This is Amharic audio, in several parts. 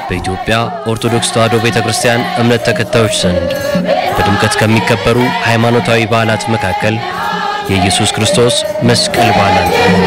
በኢትዮጵያ ኦርቶዶክስ ተዋሕዶ ቤተ ክርስቲያን እምነት ተከታዮች ዘንድ በድምቀት ከሚከበሩ ሃይማኖታዊ በዓላት መካከል የኢየሱስ ክርስቶስ መስቀል በዓል አንዱ ነው።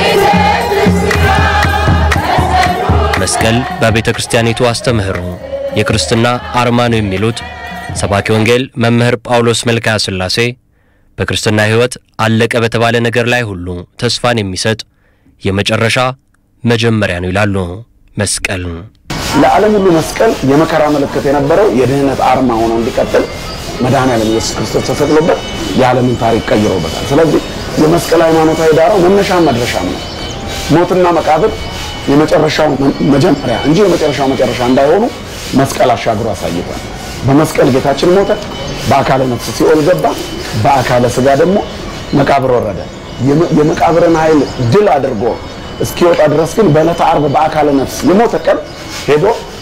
መስቀል በቤተ ክርስቲያኒቱ አስተምህሮ የክርስትና አርማ ነው የሚሉት ሰባኪ ወንጌል መምህር ጳውሎስ መልክዓ ሥላሴ በክርስትና ሕይወት አለቀ በተባለ ነገር ላይ ሁሉ ተስፋን የሚሰጥ የመጨረሻ መጀመሪያ ነው ይላሉ። መስቀል ለዓለም ሁሉ መስቀል የመከራ ምልክት የነበረው የድህነት አርማ ሆኖ እንዲቀጥል መድኃኔዓለም ኢየሱስ ክርስቶስ ተሰቅሎበት የዓለምን ታሪክ ቀይሮበታል። ስለዚህ የመስቀል ሃይማኖታዊ ዳራው መነሻም መድረሻም ነው። ሞትና መቃብር የመጨረሻው መጀመሪያ እንጂ የመጨረሻው መጨረሻ እንዳይሆኑ መስቀል አሻግሮ አሳይቷል። በመስቀል ጌታችን ሞተ፣ በአካለ ነፍስ ሲኦል ገባ፣ በአካለ ስጋ ደግሞ መቃብር ወረደ። የመቃብርን ኃይል ድል አድርጎ እስኪወጣ ድረስ ግን በዕለተ ዓርብ በአካለ ነፍስ የሞተ ቀን ሄዶ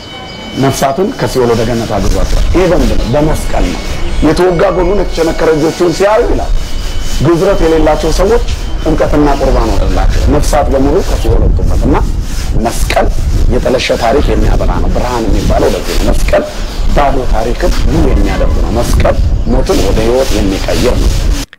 ነፍሳትን ከሲኦል ወደ ገነት አግዟቸዋል። ይሄ በምንድን ነው? በመስቀል ነው። የተወጋ ጎኑን የተቸነከረ እጆቹን ሲያዩ ይላል ግዝረት የሌላቸው ሰዎች ጥምቀትና ቁርባን ወደላቸው ነፍሳት በሙሉ ከሲኦል ወጡበት እና መስቀል የጠለሸ ታሪክ የሚያበራ ነው። ብርሃን የሚባለው ለዚህ ነው። መስቀል ባዶ ታሪክን ሙሉ የሚያደርግ ነው። መስቀል ሞትን ወደ ሕይወት የሚቀይር ነው።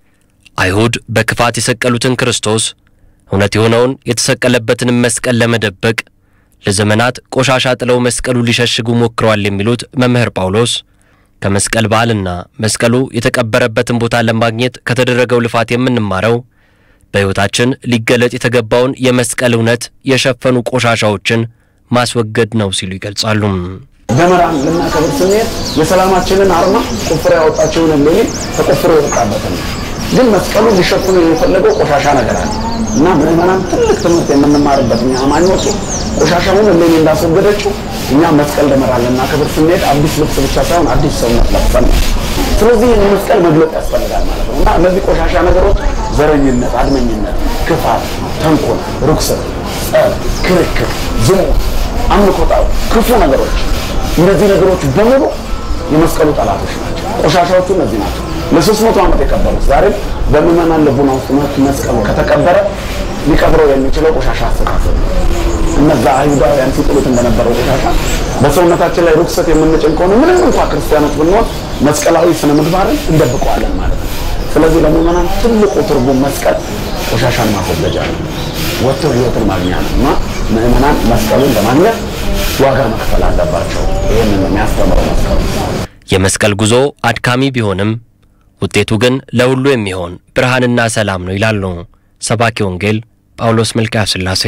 አይሁድ በክፋት የሰቀሉትን ክርስቶስ እውነት የሆነውን የተሰቀለበትንም መስቀል ለመደበቅ ለዘመናት ቆሻሻ ጥለው መስቀሉ ሊሸሽጉ ሞክረዋል የሚሉት መምህር ጳውሎስ ከመስቀል በዓልና መስቀሉ የተቀበረበትን ቦታ ለማግኘት ከተደረገው ልፋት የምንማረው በሕይወታችን ሊገለጥ የተገባውን የመስቀል እውነት የሸፈኑ ቆሻሻዎችን ማስወገድ ነው ሲሉ ይገልጻሉ። ደመራን ልናከብር ስንሄድ የሰላማችንን አርማ ቆፍሮ ያወጣቸውን እሌኒ ተቆፍሮ የወጣበትን ነው። ግን መስቀሉ ሊሸፍኑ የፈለገው ቆሻሻ ነገር አለ እና ምዕመናን ትልቅ ትምህርት የምንማርበት እኛ አማኞቹ ቆሻሻውን እሌኒ እንዳስወገደችው እኛ መስቀል ደመራ ልናከብር ስንሄድ አዲስ ልብስ ብቻ ሳይሆን አዲስ ሰውነት ለብሰን ነው። ስለዚህ ይህን መስቀል መግለጥ ያስፈልጋል ማለት ነው እና እነዚህ ቆሻሻ ነገሮች ዘረኝነት፣ አድመኝነት፣ ክፋት፣ ተንኮል፣ ርኩሰት፣ ጸብ፣ ክርክር፣ ዝሙት፣ አምልኮታዊ ክፉ ነገሮች እነዚህ ነገሮች በሙሉ የመስቀሉ ጠላቶች ናቸው። ቆሻሻዎቹ እነዚህ ናቸው። ለሶስት መቶ ዓመት የቀበሩት ዛሬም በምዕመናን ልቡና ውስጥ መስቀሉ ከተቀበረ ሊቀብረው የሚችለው ቆሻሻ አስተሳሰብ ነው። እነዛ አይሁዳውያን ሲጥሉት እንደነበረው ቆሻሻ በሰውነታችን ላይ ርኩሰት የምንጭን ከሆነ ምንም እንኳ ክርስቲያኖች ብንሆን መስቀላዊ ስነ ምግባርን እንደብቀዋለን ማለት ነው። ስለዚህ ለምዕመናን ትልቁ ትርጉም መስቀል ቆሻሻን ማስወገጃ ነው፣ ወጥተው ህይወትን ማግኛ ነው እና ምዕመናን መስቀሉን ለማግኘት ዋጋ መክፈል አለባቸው። ይህንን የሚያስተምረው መስቀሉ የመስቀል ጉዞ አድካሚ ቢሆንም ውጤቱ ግን ለሁሉ የሚሆን ብርሃንና ሰላም ነው ይላሉ ሰባኪ ወንጌል ጳውሎስ መልክዓ ሥላሴ።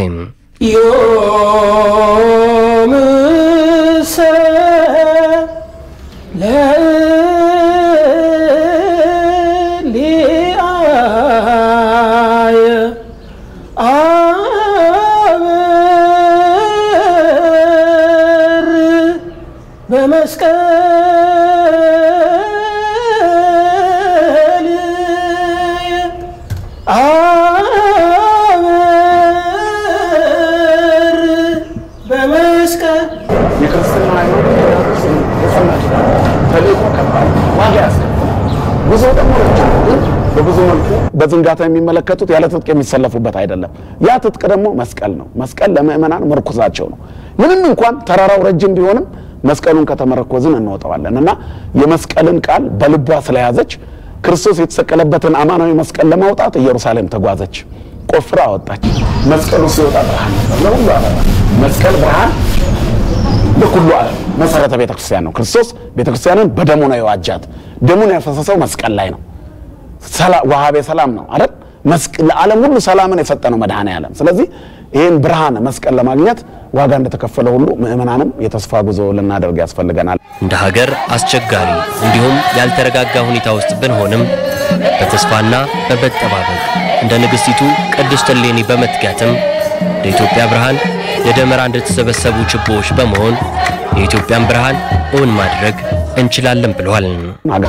ዮምሰ ለሊአየ አበር በመስቀል አበር በመስቀል የክርስትና ሃይማኖት የጽናት ተልእኮ ከባድ ዋጋ ያስከፍላል። ጉዞ ደግሞ ረጅም ነው፣ ግን በብዙ መልኩ በዝንጋታ የሚመለከቱት ያለ ትጥቅ የሚሰለፉበት አይደለም። ያ ትጥቅ ደግሞ መስቀል ነው። መስቀል ለምእመናን ምርኩዛቸው ነው። ምንም እንኳን ተራራው ረጅም ቢሆንም መስቀሉን ከተመረኮዝን እንወጣዋለን እና የመስቀልን ቃል በልቧ ስለያዘች ክርስቶስ የተሰቀለበትን አማናዊ መስቀል ለማውጣት ኢየሩሳሌም ተጓዘች፣ ቆፍራ አወጣች። መስቀሉ ሲወጣ ብርሃን ነበር ለሁሉ ዓለም። መስቀል ብርሃን ለሁሉ ዓለም መሰረተ ቤተ ክርስቲያን ነው። ክርስቶስ ቤተ ክርስቲያንን በደሙ ነው የዋጃት። ደሙን ያፈሰሰው መስቀል ላይ ነው። ዋሃቤ ሰላም ነው አይደል? ለዓለም ሁሉ ሰላምን የሰጠ ነው መድኃኔ ዓለም። ስለዚህ ይህን ብርሃን መስቀል ለማግኘት ዋጋ እንደተከፈለ ሁሉ ምእመናንም የተስፋ ጉዞ ልናደርግ ያስፈልገናል። እንደ ሀገር አስቸጋሪ እንዲሁም ያልተረጋጋ ሁኔታ ውስጥ ብንሆንም በተስፋና በመጠባበቅ እንደ ንግሥቲቱ ቅድስት እሌኒ በመትጋትም ለኢትዮጵያ ብርሃን ለደመራ እንደተሰበሰቡ ችቦዎች በመሆን የኢትዮጵያን ብርሃን እውን ማድረግ እንችላለን ብለዋል።